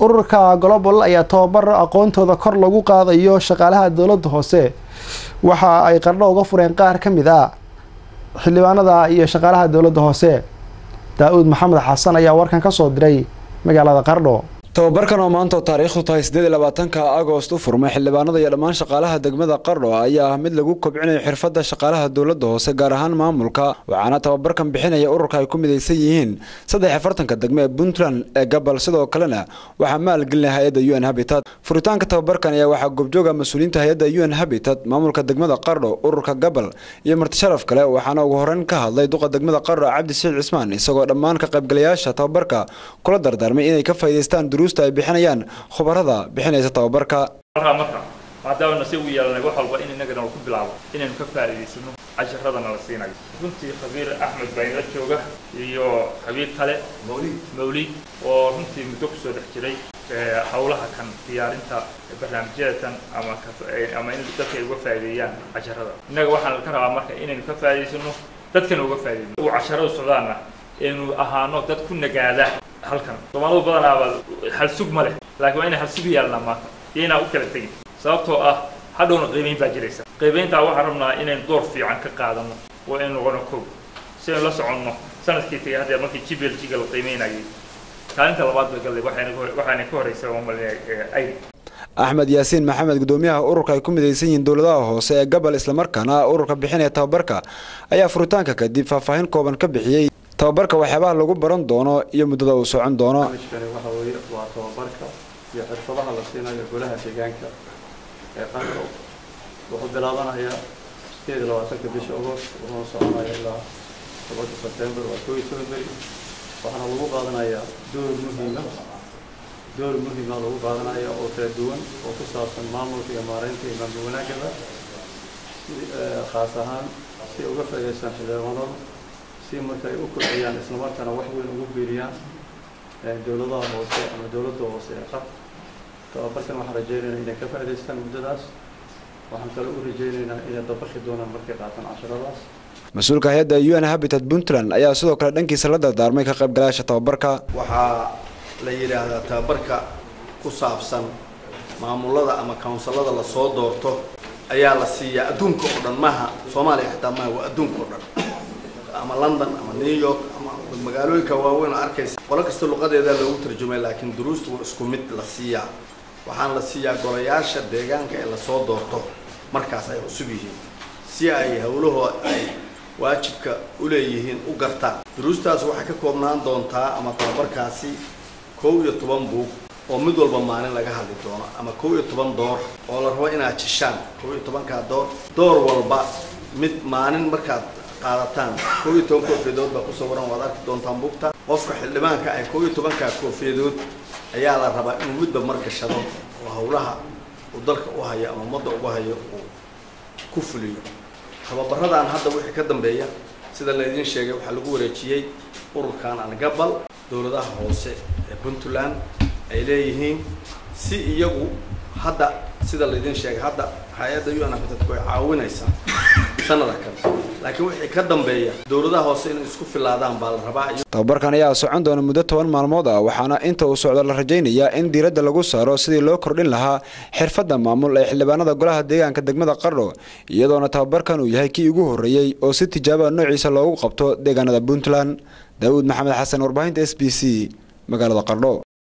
ururka global ayaa tababar aqoontooda kor lagu qaadayo shaqaalaha dowladda hoose waxa ay qardho uga fureen qaar ka mid a xildhibaanada iyo shaqaalaha dowladda hoose daa-uud maxamed xasan ayaa warkan ka soo diray magaalada qardho tababarkan oo maanta oo taariikhdu tahay siddeed iyo labaatanka agost u furmay xildhibaanada iyo dhammaan shaqaalaha degmada qardho ayaa ah mid lagu kobcinayo xirfadda shaqaalaha dowladda hoose gaar ahaan maamulka waxaana tababarkan bixinaya ururka ay ku midaysan yihiin saddex afartanka degme ee puntland ee gabal sidoo kalena waxaa maalgelinaya hay-adda u n habitat furitaanka tababarkan ayaa waxaa goobjooga mas-uuliyiinta hay-adda u n habitat maamulka degmada qardho ururka gabal iyo martisharaf kale waxaana ugu horeyn ka hadlay duqa degmada qardho cabdi saciid cismaan isagoo dhammaan ka qaybgalayaasha tababarka kula dardaarmay inay ka faa'idaystaan duruusta ay bixinayaan khubarada bixinaysa tababarka markaa marka maadaama nasiib u yeelanay wax walba in innagana ku bilaabo inaynu ka faa'iidaysano casharadana la siinayo runtii khabiir axmed baa inla jooga iyo khabiir kale mawlid mawlid oo runtii muddo kusoo dhex jiray hawlaha kan diyaarinta barnaamijyadatan ama ama in dadka ay uga faa'iideeyaan casharada innaga waxaan ka rabaa marka inaynu ka faa'iidaysano dadkana uga faa'iideyno uu casharada socdaana aynu ahaano dad ku nagaada halkan soomaalidu badanaaba halsug ma leh laakiin waa inay halsug yeelnaa maanta iyo inaan u kala tegin sababtoo ah hadhowna qiimayn baa jiraysa qiimayntaa waxaan rabnaa inaynu door fiican ka qaadano oo aynu noqono kow si aynu la soconno sanadkii tagay haddeer markii g b l g-ga la qiimaynayay kaalinta labaad bay galday waxaana ka horreysay oo malinaya ayd axmed yaasiin maxamed gudoomiyaha ururka ay ku midaysan yihiin dowladaha hoose ee gabal islamarkaana ururka bixinaya tababarka ayaa furitaanka kadib faahfaahin kooban ka bixiyey tababarka waxyaabaha lagu baran doono iyo muddada uu socon doono barnaamijkani waxa weeye waa tababarka iyo xirfadaha la siinayo golaha deegaanka ee qardho wuxuu bilaabanayaa sideed iyo labaatanka bisha agost wuxuuna soconaya ilaa tobanka sebtembar waa koo iyo toban beri waxaana lagu qaadanayaa door muhiima door muhiima lagu qaadanaya oo kala duwan oo ku saabsan maamulka iyo maareynta iyo maamul wanaagaba khaas ahaan si uga faa'idaystaan xildhibaanada si marka ay u kordhiyaan islamarkaana wax weyn ugu biiriyaan dowladaha hoose ama dowladda hoose ee qab tababarkan waxaan rajaynaynaa inay ka faa'idaystaan muddadaas waxaan kale u rajaynaynaa inay dabaqi doonaan markay qaataan casharadaas mas-uulka hay-adda u n habitat puntland ayaa sidoo kale dhankiisa la dardaarmay ka qaybgalayaasha tababarka waxaa la yidhaahdaa tababarka ku saabsan maamulada ama counsilada lasoo doorto ayaa la siiyaa adduunka oo dhan maaha soomaaliya xitaa maaha waa adduunka oo dhan ama london ama new york ama magaalooyinka waaweyn oo arkaysa qolo kasta luqadeeda loogu tarjumay laakiin duruusta waa isku mid la siiyaa waxaan la siiyaa golayaasha deegaanka ee lasoo doorto markaas ay cusub yihiin si ay howlahoo ay waajibka u leeyihiin u gartaan duruustaas waxay ka koobnaan doontaa ama tababarkaasi kow iyo toban buug oo mid walba maalin laga hadli doono ama kow iyo toban door oo la rabo inaad jishaan kow iyo tobankaa door door walba mid maalin markaad qaadataan kow iyo toban koofiyadood baa ku sawiran waad arki doontaan buugta qofka xildhibaanka ay kow iyo tobankaa koofiyadood ayaa la rabaa inuu midba margashado oo howlaha uu dalka u hayo ama ummadda ugu hayo uu ku fuliyo tababaradan hadda wixii ka dambeeya sida laydiin sheegay waxaa lagu wareejiyey ururkan algabal dowladaha hoose ee puntland ay leeyihiin si iyagu hadda sida laydiin sheegay hadda hay-adda u n habitatku ay caawinaysaa sanada kale laakiin wixii ka dambeeya dowladaha hoose inay isku filaadaan baa la rabaa tababarkan ayaa socon doona muddo toban maalmood ah waxaana inta uu socdo la rajaynayaa in diiradda lagu saaro sidii loo kordhin lahaa xirfadda maamul ee xildhibaanada golaha deegaanka degmada qardho iyadoona tababarkan uu yahay kii ugu horreeyey oo si tijaabaa noociisa loogu qabto deegaanada puntland daawuud maxamed xasan warbaahinta s b c magaalada qardho